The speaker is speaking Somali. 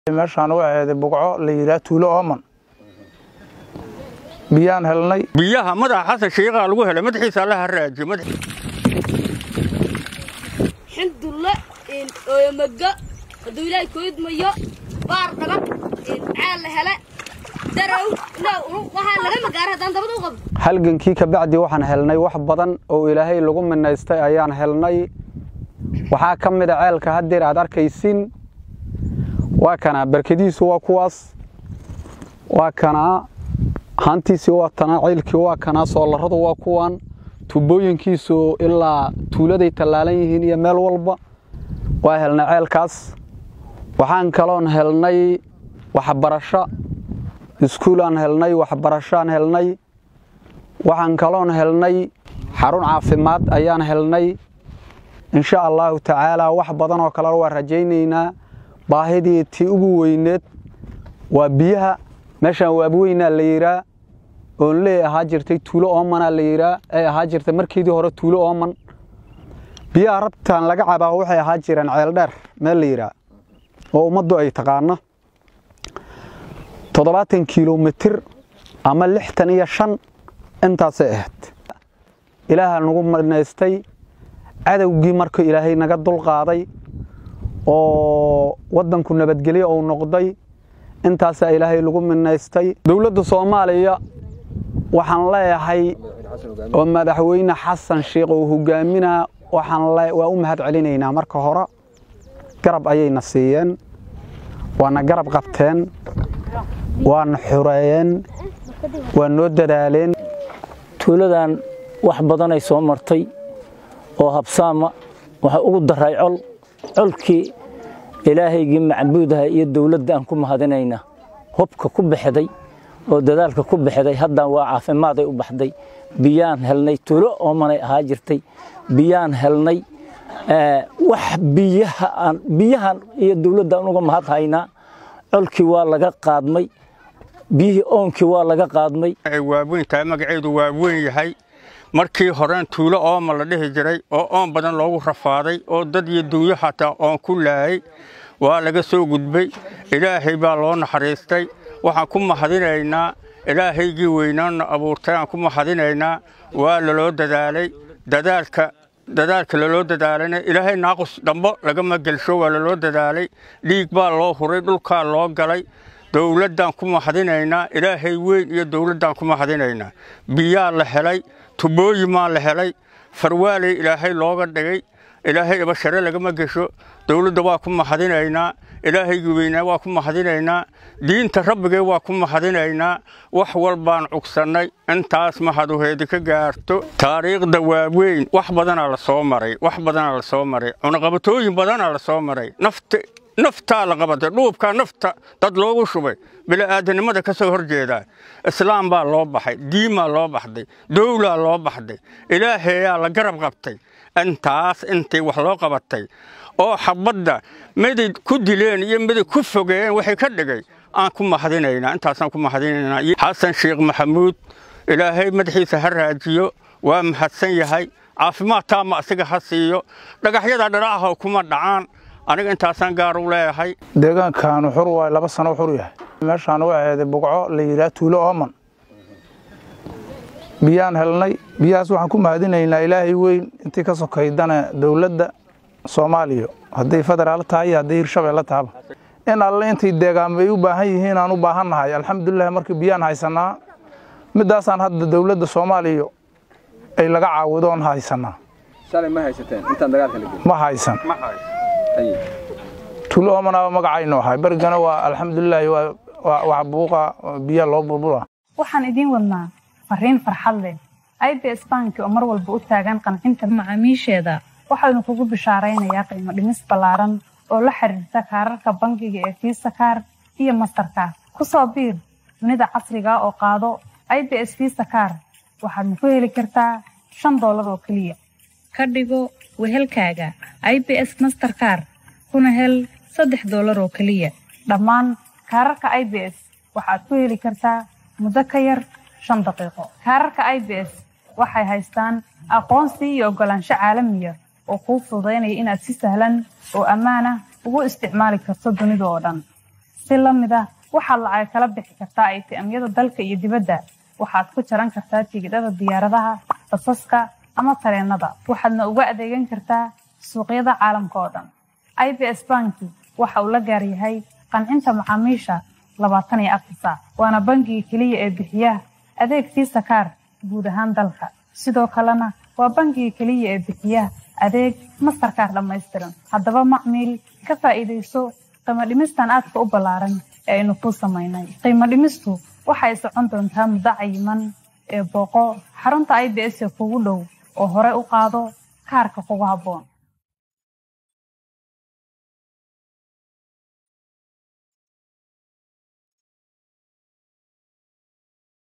meeshaan u aheeday bugco la yidhaha tuulo ooman biyaan helnay biyaha madaxa xasan shiiqaa lagu helay madaxiisa allaha raajiyo madax xindulle ooyamaga hadduu ilaahay koydmayo baar dhagab caal la hele darow waxaa laga magaara haddaan dabada u qabno halgankii kabacdi waxaan helnay wax badan oo ilaahay lagu minaystay ayaan helnay waxaa ka mida ceelka haddeer aad arkaysin waa kanaa barkadiisu waa kuwaas waa kanaa haantiisii waa tanaa ceylkii waa kanaa soolaradu waa kuwan tubooyinkiisu ilaa tuuladay tallaalan yihiin iyo meel walba waa helnay ceelkaas waxaan kaloon helnay waxbarasho iskuulaan helnay waxbarashoaan helnay waxaan kaloon helnay xarun caafimaad ayaan helnay insha allaahu tacaalaa wax badan oo kalena waa rajaynaynaa baahidii tii ugu weyneed waa biyaha meeshaan waabweynaa la yidhaa oon lee ahaa jirtay tuulo oomanaa la yidhaa ay ahaa jirtay markiidii hore tuulo ooman biyaha rabtaan laga cabaa waxay ahaa jireen ceeldheer meel la yidhaa oo ummaddu ay taqaano toddobaatan kilomitir ama lixtan iyo shan intaasay ahayd ilaaha nagu minaystay cadowgii markuu ilaahay naga dulqaaday oo waddanku nabadgelyo uu noqday intaasaa ilaahay lagu minaystay dowladda soomaaliya waxaan leeyahay oo madaxweyne xasan sheikh uu hogaaminaa waxaan waa u mahad celinaynaa marka hore garab ayayna siiyeen waana garab qabteen waana xureeyeen waa noo dadaaleen tuuladan wax badanay soo martay oo habsaama waxaa ugu daray col colkii ilaahaygii macbuudaha iyo dowladda aan ku mahadinayna hubka ku baxday oo dadaalka ku baxday haddaan waa caafimaaday u baxday biyaan helnay tuulo oomanay ahaa jirtay biyaan helnay wax biyahaan biyahan iyo dowladdan uga mahad haynaa colkii waa laga qaadmay biyihii oonkii waa laga qaadmay waaweyn tahay magaceedu waa weyn yahay markii horeen tuulo ooma la dhihi jiray oo oon badan loogu rafaaday oo dad iyo dunyo xataa oon ku laayay waa laga soo gudbay ilaahay baa loo naxariistay waxaan ku mahadinaynaa ilaahaygii weynaanna abuurtay aan ku mahadinaynaa waa laloo dadaalay dadaalka dadaalka laloo dadaalayna ilaahay naaqus dambo lagama gelsho waa laloo dadaalay dhiig baa loo huray dhulkaa loo galay dowladdaan ku mahadinaynaa ilaahay weyn iyo dowladdaan ku mahadinaynaa biyaa la helay tubooyimaa la helay farwaaley ilaahay looga dhigay ilaahay ibashare lagama gesho dowladda waa ku mahadinaynaa ilaahaygii weynaa waa ku mahadinaynaa diinta rabbigee waa ku mahadinaynaa wax walbaan cugsannay intaas mahaduheedi ka gaarto taariikhda waaweyn wax badanaa la soo maray wax badanaa la soo maray cunaqabatooyin badanaa la soo maray nafta naftaa la qabatay dhuubkaa nafta dad loogu shubay bili'aadanimada ka soo hor jeedaa islaam baa loo baxay diimaa loo baxday dowlaa loo baxday ilaahayaa la garab qabtay intaas intay wax loo qabatay oo xabadda miday ku dileen iyo miday ku fogeeyeen waxay ka dhigay aan ku mahadinaynaa intaasaan ku mahadinaynaa xasan sheekh maxamuud ilaahay madaxiisa ha raajiyo waa mahadsan yahay caafimaad taama asiga ha siiyo dhagaxyada dharacaho kuma dhacaan aniga intaasaan gaar u leeyahay deegaankaanu xur waay laba sano xur yahay meeshaan u aheeday bugco la yidhaha tuulo ooman biyaan helnay biyahaas waxaan ku mahadinaynaa ilaahay weyn intii ka sokaydana dowladda soomaaliya hadday federaal tahay iyo hadday hirshabeelle tahaba in alle intay deegaamo ay u baahan yihiin aan u baahannahay alxamdulilah markii biyaan haysanaa midaasaan hadda dowladda soomaaliya ay laga caawido oon haysanaa ma haysan tuulo oomanaaba magacaynu ahay berigana waa alxamdulilaahi waa wax buuqa biya loo burbura waxaan idiin wadnaa fariin farxad leh i b s banki oo mar walba u taagan qancinta macaamiisheeda waxaanu kugu bishaaraynayaa qiimo dhimis ballaaran oo la xiriirta kaararka bangiga ee fiisa kaar iyo mastarkaar ku soo biir dunida casriga oo qaado i b s fiisa kaar waxaadna ku heli kartaa shan doolar oo keliya ka dhigo wehelkaaga i b s masterkaar kuna hel saddex doolar oo keliya dhammaan kaararka i b s waxaad ku heli kartaa muddo ka yar shan daqiiqo kaararka i b s waxay haystaan aqoonsi iyo oggolaansho caalamiya oo kuu fududaynaya inaad si sahlan oo ammaan ah ugu isticmaali karto dunida oo dhan si la mid ah waxaad lacag kala bixi kartaa ATM-yada dalka iyo dibadda waxaad ku jaran kartaa tigidhada diyaaradaha basaska ama tareenada waxaadna uga adeegan kartaa suuqyada caalamka oo dhan IBS banki waxa uu la gaar yahay qancinta macaamiisha labaatan iyo afar saac waana bangiga keliya ee bixiya adeeg fiisa kaar guud ahaan dalka sidoo kalena waa bangiga keliya ee bixiya adeeg mastarkaar dhammaystiran haddaba macmiil ka faa'iidayso qiimo dhimistan aadka u ballaaran ee aynu kuu samaynay qiimo dhimistu waxay socon doontaa muddo cayiman ee booqo xarunta i b s ee kugu dhow oo hore u qaado kaarka kugu habboon